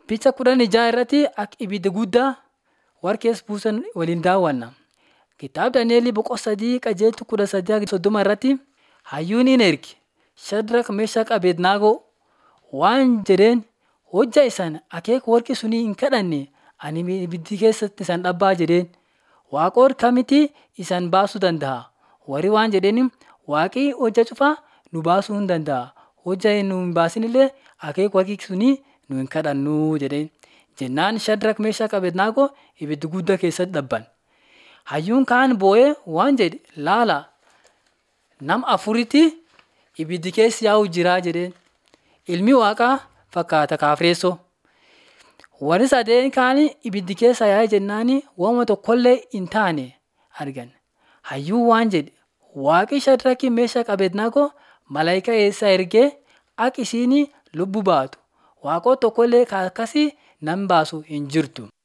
Picha kudhan ijaa irratti akka ibidda guddaa warqees buusan waliin daawwanna. Kitaaba Daani'el boqonnaa sadii qajeeltu kudha sadii soddoma irratti hayyuun hin erge Shadrak Meeshaq Abednaagoo waan jedheen hojjaa isaan akeeka warqi sunii hin kadhanne ani ibiddi keessatti isaan dhabbaa jedheen. Waaqoon kamitti isaan baasuu danda'a? Warri waan jedheen waaqii hojja cufaa nu baasuu hin danda'a. Hojja nu hin baasinillee akeeka warqi sunii nu hin kadhannuu jedheen. Jennaan Shadrak Meeshaq Abednaagoo ibidda guddaa keessatti dhabban. Hayyuun kaan boo'ee waan jedhe laala nama afuritti ibiddi keessa yaa'u jira jedheen. Ilmi waaqaa fakkaata kaafireessoo. Warri sadeen kaan ibiddi keessa yaa'e jennaan waanuma tokkollee hin taane argan. Hayyuun waan jedhe waaqi Shadrak Meeshaq Abednaagoo malaayikaa eessaa ergee akka isiin lubbuu baatu. Waaqota tokkollee akkasii nan baasu hin jirtu.